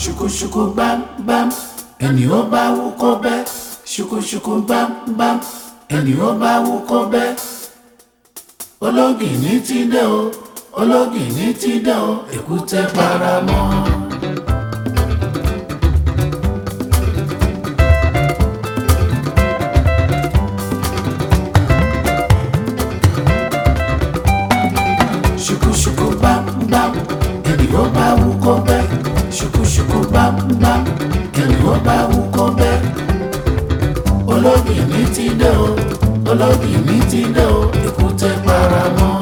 ṣùkúṣùkú bámbám ẹni ó bá wú kó bẹ́ ṣùkúṣùkú bámbám ẹni ó bá wú kó bẹ́ ológìní ti dé o ológìní ti dé o èkúté paramọ́. ṣùkúṣùkú bámbám ẹni ó bá wú kó bẹ́ ṣùkúṣùkú bámbám ẹni ó bá wú kó bẹ́ ológìní ti dé o ológìní ti dé o èkúté paramọ́.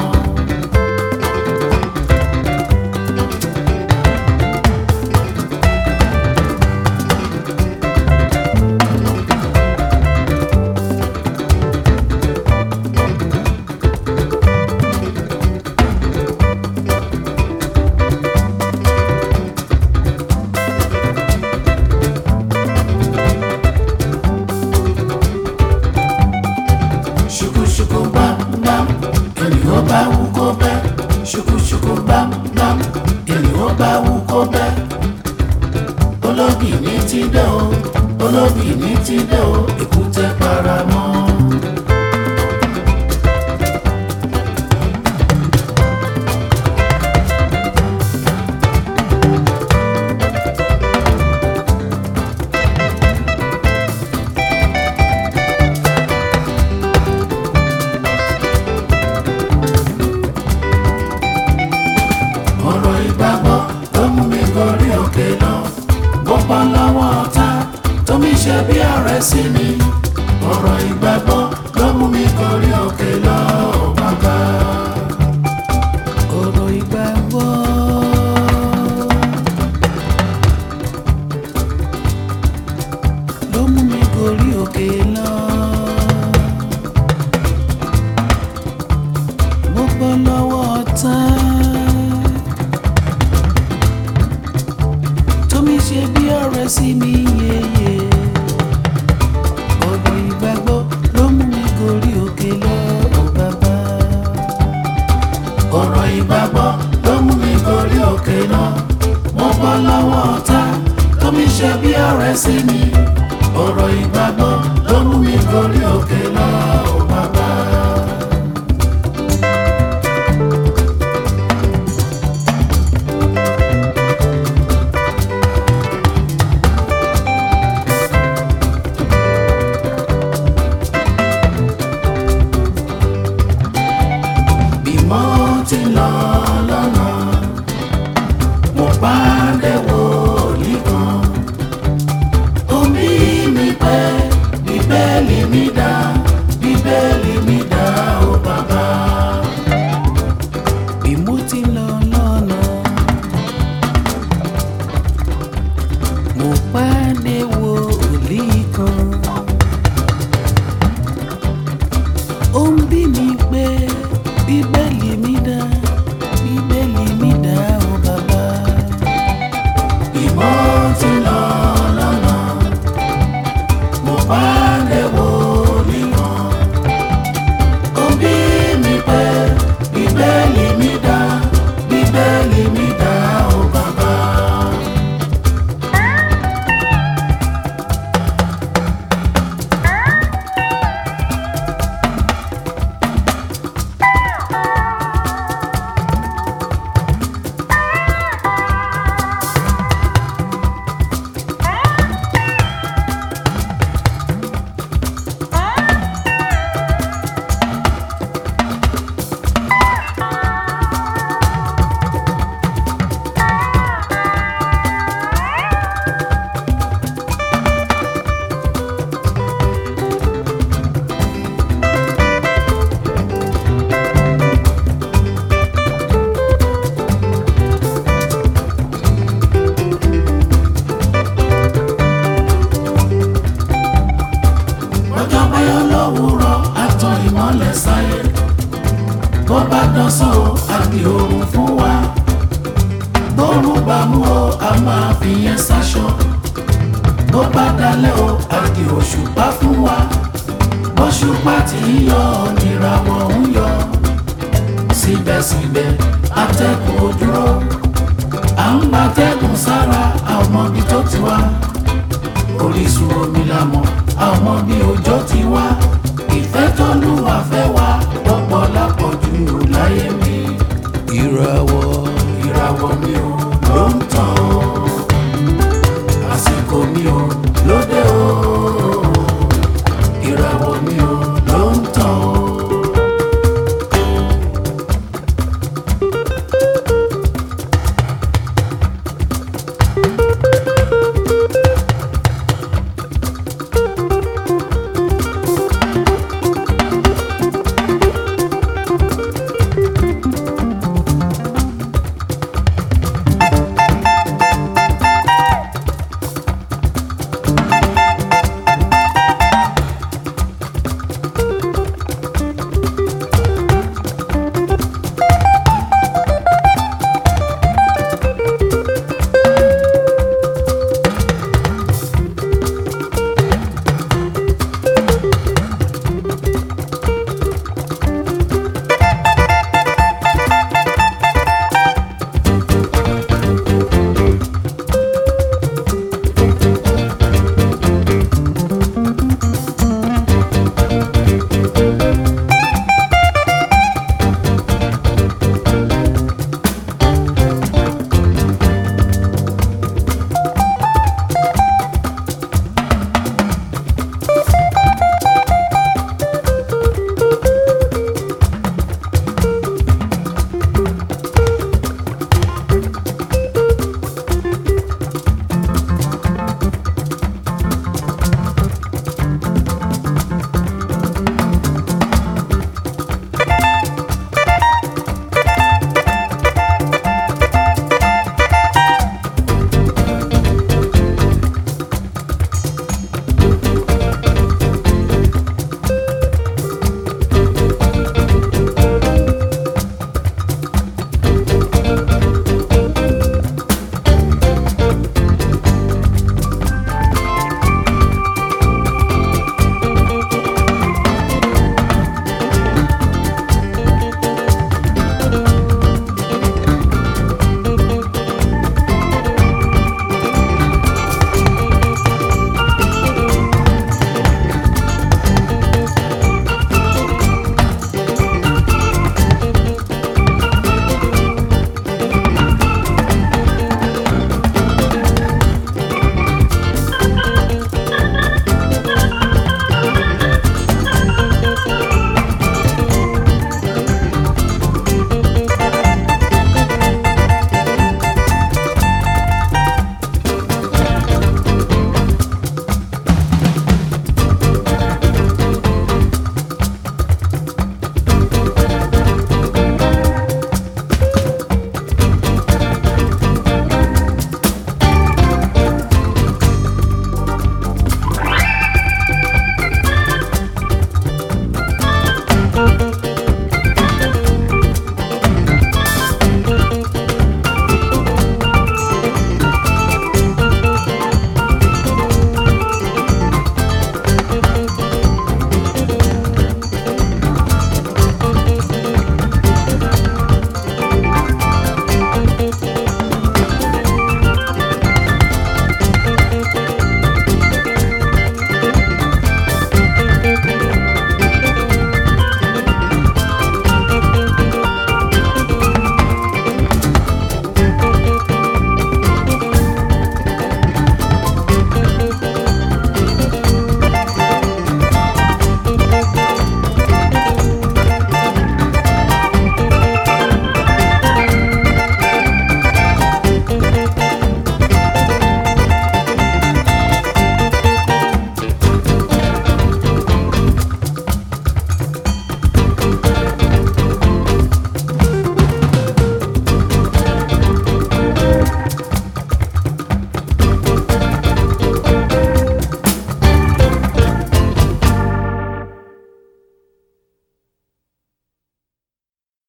ṣùkúṣùkú bámbám ẹni ó bá wú kó bẹ́ ṣùkúṣùkú bámbám ẹni ó bá wú kó bẹ́ ológìní ti dé o ológìní ti dé o èkúté paramọ́. ọ̀rọ̀ ìgbàgbọ́ ló mú mi gorí òkè lọ bó bọ́ lọ́wọ́ ọ̀tá tó mi ṣe bí ọ̀rẹ́ sí mi ọ̀rọ̀ ìgbàgbọ́ ló mú mi gorí òkè lọ ò bàbá. ọ̀rọ̀ ìgbàgbọ́. ló mú mi gorí òkè lọ. mo bọ́ lọ́wọ́ ọ̀tá. tómi ṣe bí ọ̀rẹ́ sí mi yeye ọ̀rọ̀ ìgbàgbọ́ ló mú mi gorí òkè lọ ò bàbá. ọ̀rọ̀ ìgbàgbọ́ ló mú mi gorí òkè lọ mo bọ́ lọ́wọ́ ọ̀tá tómi ṣe bí ọ̀rẹ́ sí mi ọ̀rọ̀ ìgbàgbọ́ ló mú mi gorí òkè lọ ò bàbá. bí mo ti lọ lọ́nà mo pàdé wòlíì kan omi mi pẹ́ bíbélì mi dá bíbélì mi dá ó bàbá. bí mo ti lọ lọ́nà mo pàdé wòlíì kan. ó ń bí mi pé bíbélì mi dá bíbélì mi dá ó bàbá. ìmọ̀ ti lọ lọ́nà mo bá lè wò níwọ̀n. ó ń bí mi pé bíbélì mi dá bíbélì mi dá ó bàbá. ọjọ́ báyọ̀ lówùúrọ̀ àtàn ìmọ́lẹ̀ sáyé bó bá dọ́sán o àbí oorun fún wa bóorun bá mú o a máa fi yẹn sáṣọ bó bá dalẹ̀ o àbí òṣùpá fún wa bóṣùpá tí ń yọ níràwọ̀ ń yọ síbẹ̀síbẹ̀ atẹ́kùn ò dúró à ń gbatẹ́kùn sára àwọn mọ ibi tó ti wá orísun omi la mọ̀ a ò mọ bí òjò ti wá ìfẹ́ tó lùwà fẹ́ wá pọ̀pọ̀ lápọ̀jù láyé mi ìràwọ̀ ìràwọ̀ mi ò